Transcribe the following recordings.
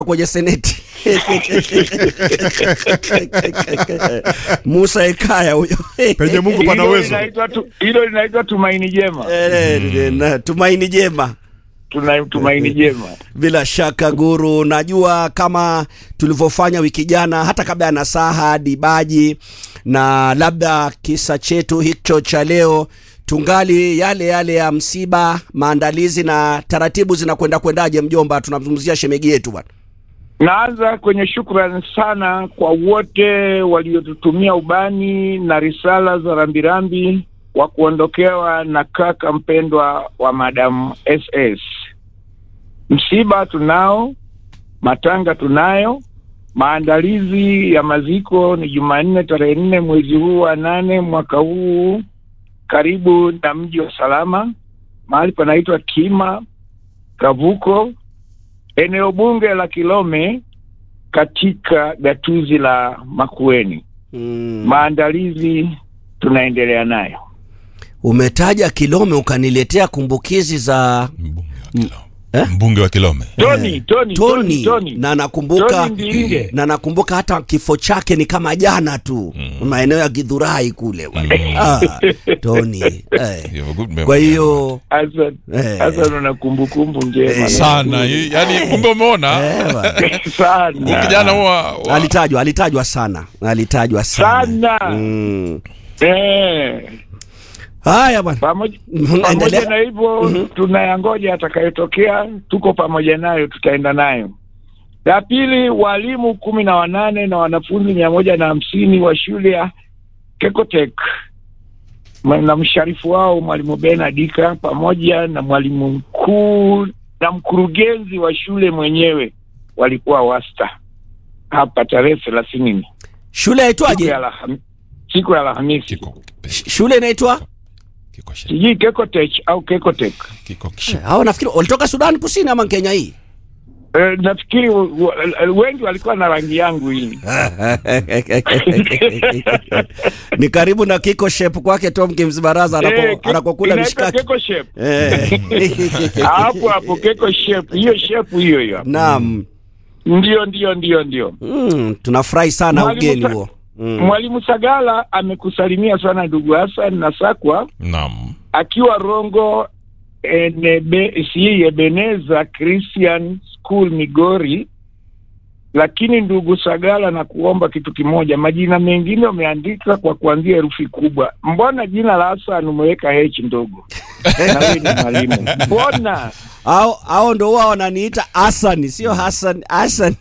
kwenye seneti Musa Ekaya huyo penye Mungu pana Hilo uwezo. linaitwa tu- hilo linaitwa tumaini jema, Eh, na tumaini jema. tuna tumaini jema. Bila shaka Guru, najua kama tulivyofanya wiki jana, hata kabla ya nasaha dibaji na labda kisa chetu hicho cha leo, tungali yale yale ya msiba, maandalizi na taratibu zinakwenda kwendaje? Mjomba, tunamzungumzia shemegi yetu bwana. Naanza kwenye shukrani sana kwa wote waliotutumia ubani na risala za rambirambi wa kuondokewa na kaka mpendwa wa Madam SS. Msiba tunao, matanga tunayo, maandalizi ya maziko ni Jumanne tarehe nne mwezi huu wa nane mwaka huu, karibu na mji wa Salama, mahali panaitwa Kima Kavuko, eneo bunge la Kilome katika gatuzi la Makueni. Mm. Maandalizi tunaendelea nayo. Umetaja Kilome ukaniletea kumbukizi za Mbunge wa Kilome. Eh? Mbunge wa Kilome. Tony, Tony, Tony, Tony, Tony. na nakumbuka Tony Mbilinge. na nakumbuka hata kifo chake ni kama jana tu maeneo ya Githurai kule bwana. ah, Tony eh. You have a good memory. Kwa hiyo Hassan, Eh. Hassan una kumbukumbu njema sana hii- yani kumbe umeona eh, bwana. sana huyu kijana huwa wa- alitajwa alitajwa sana alitajwa sana, Sana. Mm. eh. Haya bwana, Pamoja Mhm, pamoja endelea. na hivyo tunayangoja atakayotokea, tuko pamoja nayo, tutaenda nayo. La pili, walimu kumi na wanane na wanafunzi mia moja na hamsini wa shule ya Kekotek Ma- na msharifu wao mwalimu Benadika pamoja na mwalimu mkuu na mkurugenzi wa shule mwenyewe walikuwa wasta hapa tarehe thelathini shule siku ya yaitwaje? Alham- siku ya Alhamisi, kiko Sh- Shule inaitwa kiko shi- sijui Kekotech au Kekotek. kiko kishi- hao, nafikiri walitoka Sudan Kusini ama Kenya hii Eh, nafikiri wa- wa- wengi walikuwa na rangi yangu hii. ni karibu na kiko shape kwake Tom Kimzibaraza Eh, anako- ke- anakokula inaitwa mishikaki Keko shape. Eh. Hapo hapo Keko shape, hiyo shape hiyo hiyo. Naam. Ndio ndio ndio ndio. Mm, tunafurahi sana Mwalimu ugeni Sa- huo. Mm. Mwalimu Sagala amekusalimia sana ndugu Hassan na Sakwa Naam. akiwa Rongo enebe, si Ebeneza Christian School Migori. Lakini ndugu Sagala, na kuomba kitu kimoja, majina mengine umeandika kwa kuanzia herufi kubwa. Mbona jina la Hassan umeweka H ndogo? na wewe ni mwalimu, mbona? Au au ndo huwa wananiita Hassan, sio Hassan, Hassan.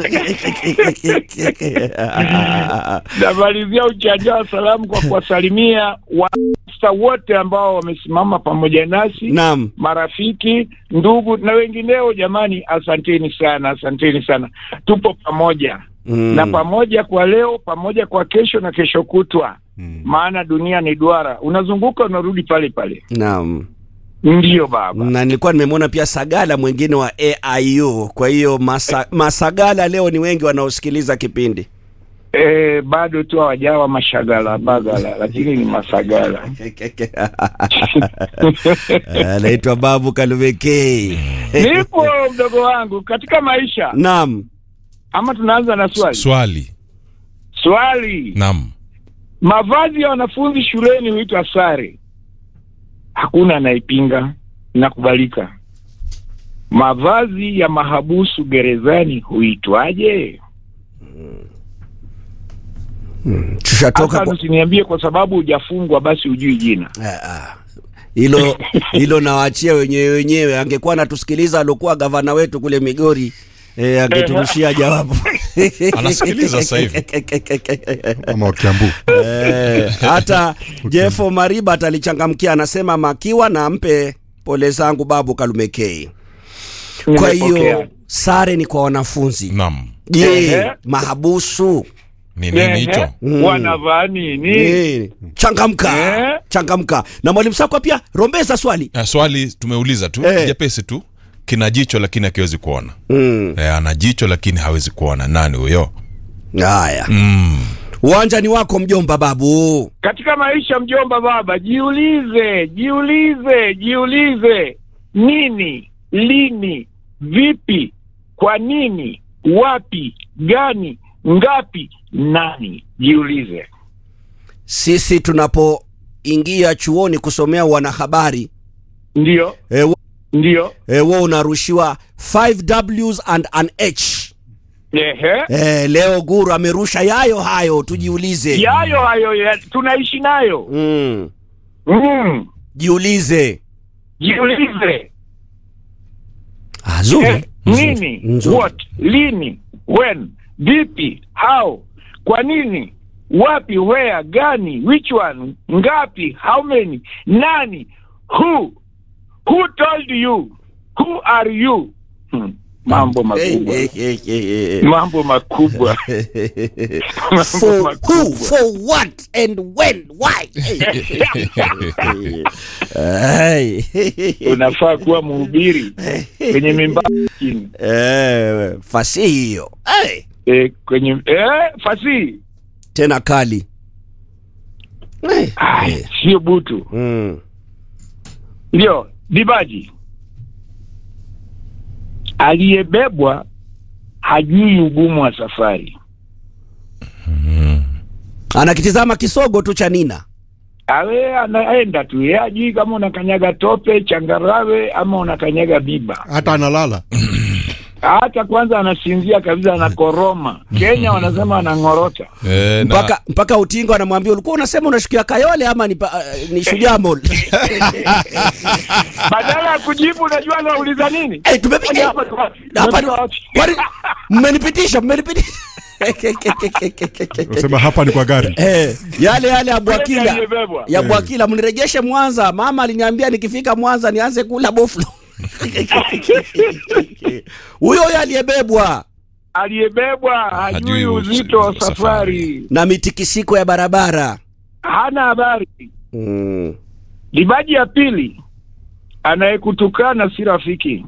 Namalizia uchanja wa salamu kwa kuwasalimia wasta wote ambao wamesimama pamoja nasi Naam. marafiki, ndugu na wengineo. Jamani, asanteni sana, asanteni sana, tupo pamoja Mm. na pamoja kwa leo, pamoja kwa kesho na kesho kutwa, maana dunia ni duara, unazunguka unarudi pale pale. Naam. Ndiyo baba, Na nilikuwa nimemwona pia Sagala mwingine wa AIU. Kwa hiyo masa, Masagala leo ni wengi wanaosikiliza kipindi. e, bado tu hawajawa mashagala bagala, lakini ni masagala. Anaitwa Babu Kalumekei. Nipo mdogo wangu katika maisha, Naam. ama tunaanza na swali Swali. swali. Naam. Mavazi ya wanafunzi shuleni huitwa sare, hakuna anayepinga, inakubalika. Mavazi ya mahabusu gerezani huitwaje? Tushatoka Hapa kwa usiniambie kwa sababu hujafungwa basi hujui jina. Ah, ah. hilo hilo nawaachia wenyewe wenyewe. Angekuwa anatusikiliza aliokuwa gavana wetu kule Migori eh, angeturushia jawabu. Anasikiliza sasa hivi. ama wakiambu Eh, hata Jeffo Mariba alichangamkia, anasema makiwa na mpe pole zangu Babu Kalumekei. Kwa hiyo Nimepokea. sare ni kwa wanafunzi. Naam. Je, Ehe. mahabusu Ni nini hicho? Ehe, wanavaa nini? Eh, changamka Eh? changamka. Na mwalimu Sakwa pia rombeza swali Eh, swali tumeuliza tu Eh. jepesi tu. Kina jicho lakini hakiwezi kuona. mm. Eh, ana jicho lakini hawezi kuona. Nani huyo? Haya, Mm. uwanja ni wako mjomba Babu. Katika maisha mjomba, baba, jiulize, jiulize, jiulize, nini, lini, vipi, kwa nini wapi, gani, ngapi, nani? Jiulize. Sisi tunapoingia chuoni kusomea wanahabari Ndio, e, wa- ndio, e, wewe unarushiwa 5 Ws and an H. ehe, E, leo Guru amerusha yayo hayo, tujiulize. yayo hayo ya, tunaishi nayo. Mm. Mm. Jiulize. Jiulize. Ah, zuri. Eh, nini, Nzuri. what, lini, when, vipi, how, kwa nini, wapi, where, gani, which one, ngapi, how many, nani, who, who told you, who are you? Hmm. Mambo Hey, makubwa, hey, hey, hey, hey. mambo makubwa, mambo For who, makubwa. for what and when, why? Hey. Unafaa kuwa mhubiri kwenye mimba chini, Eh, fasihi hiyo. Hey. eh, kwenye eh, fasihi Tena kali. Hey. Ai, sio butu. Mm. Ndio, Dibaji aliyebebwa hajui ugumu wa safari. Anakitizama kisogo tu cha Nina. Awe anaenda tu, yeye hajui kama unakanyaga tope, changarawe ama unakanyaga biba. hata analala Hata kwanza anasinzia kabisa, anakoroma. Kenya wanasema anang'orota. Eh, na- mpaka mpaka utingo anamwambia ulikuwa unasema unashukia Kayole ama ni, pa, ni Shujaa Mall? Badala ya kujibu, unajua anauliza nini? Eh, tumepiga Hapa ni wapi? hapa ni Tumefika wapi? kwani mmenipitisha mmenipitisha unasema hapa ni kwa gari eh, yale yale ya Bwakila aliyebebwa. ya Bwakila mnirejeshe Mwanza. Mama aliniambia nikifika Mwanza nianze kula boflo. Huyo huyo aliyebebwa Aliyebebwa hajui Hajui uzito wa uzito wa safari, na mitikisiko ya barabara hana habari. mm. Dibaji ya pili, anayekutukana si rafiki.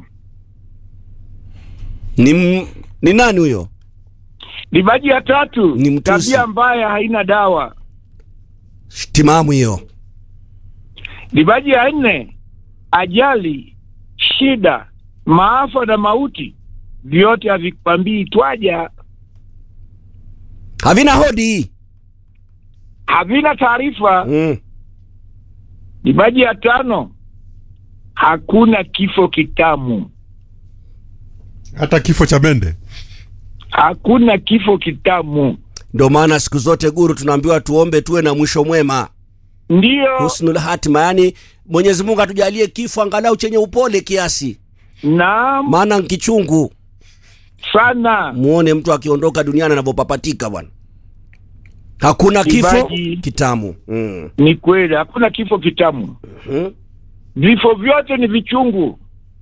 ni, m- ni nani huyo? Dibaji ya tatu, Ni mtusi. tabia mbaya haina dawa. Timamu hiyo. Dibaji ya nne, ajali, shida, maafa na mauti vyote havikwambii twaja, Havina hodi havina taarifa. mm. Dibaji ya tano, hakuna kifo kitamu, hata kifo cha mende hakuna kifo kitamu. Ndio maana siku zote Guru tunaambiwa tuombe tuwe na mwisho mwema, Ndiyo, husnul hatima, yani Mwenyezi Mungu atujalie kifo angalau chenye upole kiasi, naam maana kichungu sana. muone mtu akiondoka duniani anavyopapatika bwana. Hakuna kifo Kibaji. kitamu mm. Ni kweli, hakuna kifo kitamu. Mm. Vifo vyote ni vichungu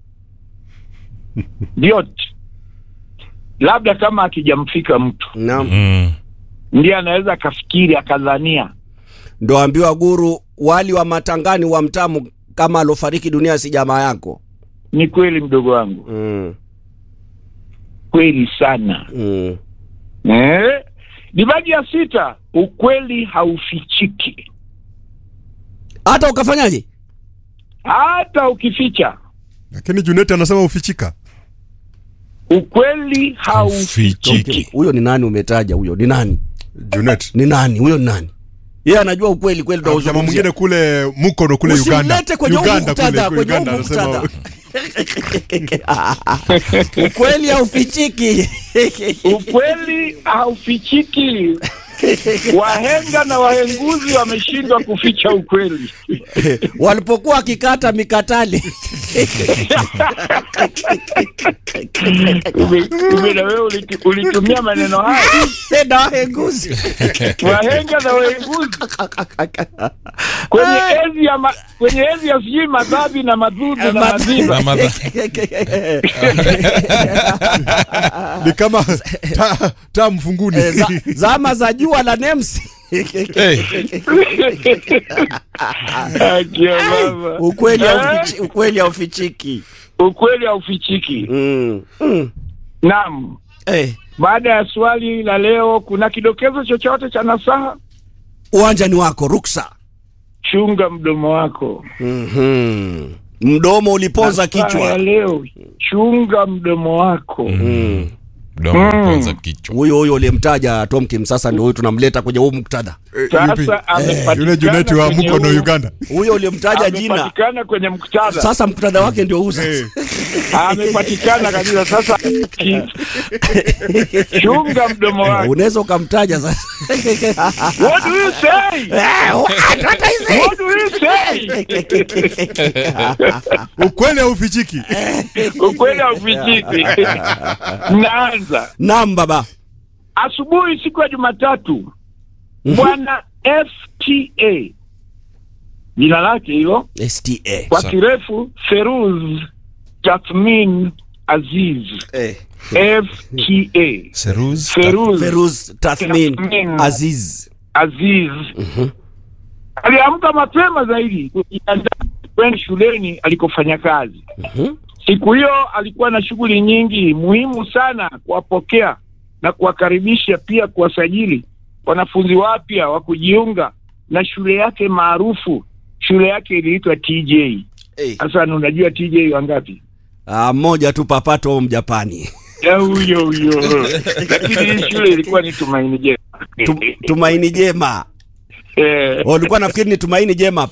vyote, labda kama akijamfika mtu Naam. Mm. ndiye anaweza akafikiri akadhania. Ndo ambiwa Guru, wali wa matangani wa mtamu kama alofariki dunia si jamaa yako Ni kweli mdogo wangu, mm. kweli sana. Mm. Eh? Dibaji ya sita, ukweli haufichiki Hata ukafanyaje? hata ukificha. lakini juneti anasema ufichika Ukweli haufichiki. Fichiki. Huyo ni nani umetaja? Huyo ni nani? junet Ni nani huyo? Ni nani? Yeye anajua ukweli kweli, ndo jamaa mwingine kule mukono kule uganda Usimlete kwenye huu uganda muktadha, kule kwenye uganda huu anasema muktadha. ukweli haufichiki. Ukweli haufichiki. Wahenga na wahenguzi wameshindwa kuficha ukweli. Walipokuwa wakikata mikatale Ume- ume na wewe uliti- ulitumia maneno haya, na wahenguzi wahenga na wahenguzi kwenye enzi ya ma, kwenye enzi ya sijui madhabi na madhudhu na Ma- madhiba. Na madha- ni kama taa ta mfunguni Eh, za, zama za jua la Nems Hey, Akia baba. ukweli Eh, haufichi- ukweli haufichiki. ukweli haufichiki. Mm. Mm. Naam. Eh, Baada ya swali la leo, kuna kidokezo chochote cha nasaha? uwanja ni wako, ruksa. Chunga mdomo wako. Mhm. Mdomo uliponza Nasaha ya kichwa. leo, chunga mdomo wako. Mm. mdomo kwanza kichwa huyo huyo uliyemtaja Tomkim sasa ndio huyu tunamleta kwenye huu muktadha Sasa amepatikana yule Juneti wa kwenye Mukono huu- Uganda huyo uliyemtaja jina amepatikana kwenye muktadha sasa muktadha wake ndio huu sasa Eh, amepatikana kabisa sasa ki- chunga mdomo wake unaweza ukamtaja sasa what do you say what do you say ukweli haufichiki ukweli haufichiki naanza naam baba asubuhi siku ya jumatatu bwana fta jina lake hilo STA kwa Sa- kirefu feruz tathmin aziz eh. fta Seruz feruz Feruz Tathmin Tathmin. Aziz aziz aliamka mapema zaidi kujiandaa kwenda shuleni alikofanya kazi Mhm. siku hiyo alikuwa na shughuli nyingi muhimu sana kuwapokea na kuwakaribisha pia kuwasajili wanafunzi wapya wa kujiunga na shule yake maarufu shule yake iliitwa tj Eh. sasa unajua tj wangapi Ah, mmoja tu papato mjapani Ya huyo huyo lakini hii shule ilikuwa ni tumaini jema Tum, tumaini jema Eh, walikuwa nafikiri ni tumaini jema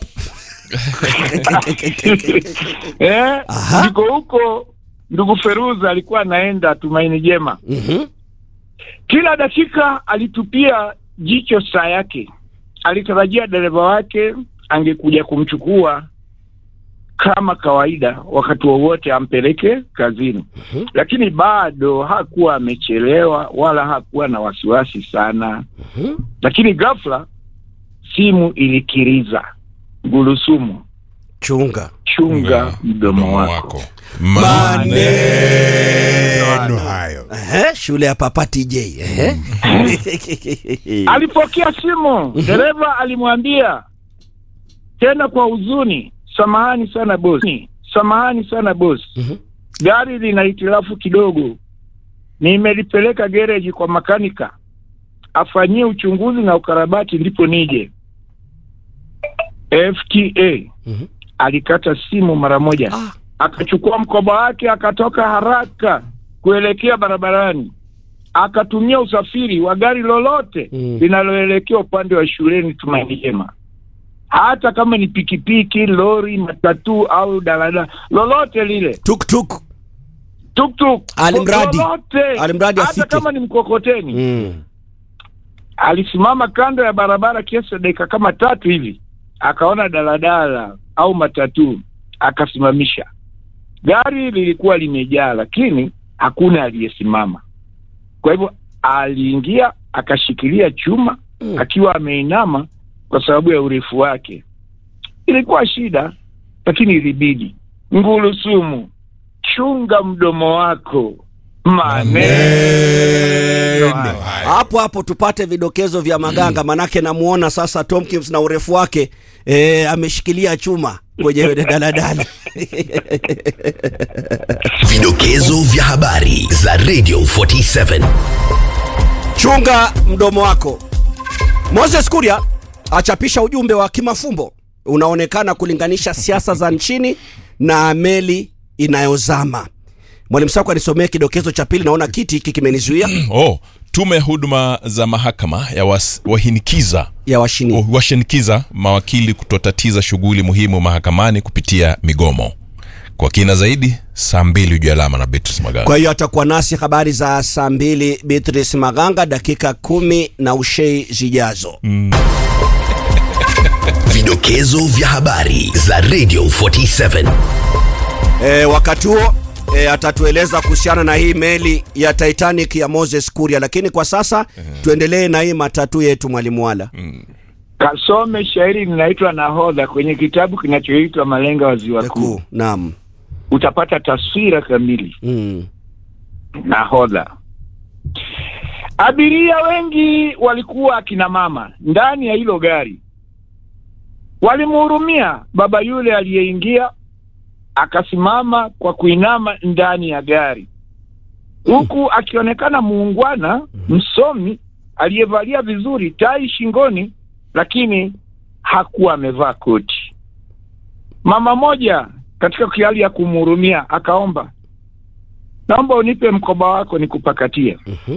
eh, Aha. ndiko huko ndugu Feruza alikuwa anaenda tumaini jema Mhm. kila dakika alitupia jicho saa yake alitarajia dereva wake angekuja kumchukua kama kawaida wakati wowote ampeleke kazini Mhm. lakini bado hakuwa amechelewa wala hakuwa na wasiwasi sana Mhm. lakini ghafla simu ilikiriza gulusumu chunga chunga mdomo wako maneno hayo Ehe, shule ya papa TJ ehe. alipokea simu dereva alimwambia tena kwa huzuni samahani sana bosi samahani sana bosi Mhm. gari lina hitilafu kidogo nimelipeleka gereji kwa makanika afanyie uchunguzi na ukarabati ndipo nije fta Mhm. alikata simu mara moja Ah, akachukua mkoba wake akatoka haraka kuelekea barabarani akatumia usafiri wa gari lolote Mm. linaloelekea upande wa shuleni tumaini jema hata kama ni pikipiki lori matatu au daladala lolote lile tuk-tuk. tuktuk Alimradi. lolote Alimradi hata afike. kama ni mkokoteni Mm. alisimama kando ya barabara kiasi cha dakika kama tatu hivi akaona daladala au matatu akasimamisha gari lilikuwa limejaa lakini hakuna aliyesimama kwa hivyo aliingia akashikilia chuma Mm. akiwa ameinama kwa sababu ya urefu wake ilikuwa shida lakini ilibidi ngulusumu chunga mdomo wako maneno Maneno haya. hapo hapo tupate vidokezo vya maganga manake namuona sasa Tomkins na urefu wake e, ameshikilia chuma kwenye daladala Vidokezo vya habari za Radio 47. chunga mdomo wako Moses Kuria achapisha ujumbe wa kimafumbo unaonekana kulinganisha siasa za nchini na meli inayozama mwalimu Sako anisomea kidokezo cha pili naona kiti hiki kimenizuia oh, tume ya huduma za mahakama ya was, wahinikiza ya washini washinikiza mawakili kutotatiza shughuli muhimu mahakamani kupitia migomo kwa kina zaidi saa mbili ujua alama na Beatrice Maganga. Kwa hiyo atakuwa nasi habari za saa mbili Beatrice Maganga, dakika kumi na ushei zijazo. Vidokezo vya habari za Radio 47. E, wakati huo e, atatueleza kuhusiana na hii meli ya Titanic ya Moses Kuria, lakini kwa sasa tuendelee na hii matatu yetu mwalimu Wala. kasome shairi linaitwa nahodha kwenye kitabu kinachoitwa malenga wa ziwa kuu Kuu, naam. utapata taswira kamili Mm. nahodha abiria wengi walikuwa akina mama ndani ya hilo gari walimhurumia baba yule aliyeingia akasimama kwa kuinama ndani ya gari huku akionekana muungwana msomi aliyevalia vizuri tai shingoni lakini hakuwa amevaa koti mama moja katika hali ya kumhurumia akaomba naomba unipe mkoba wako nikupakatie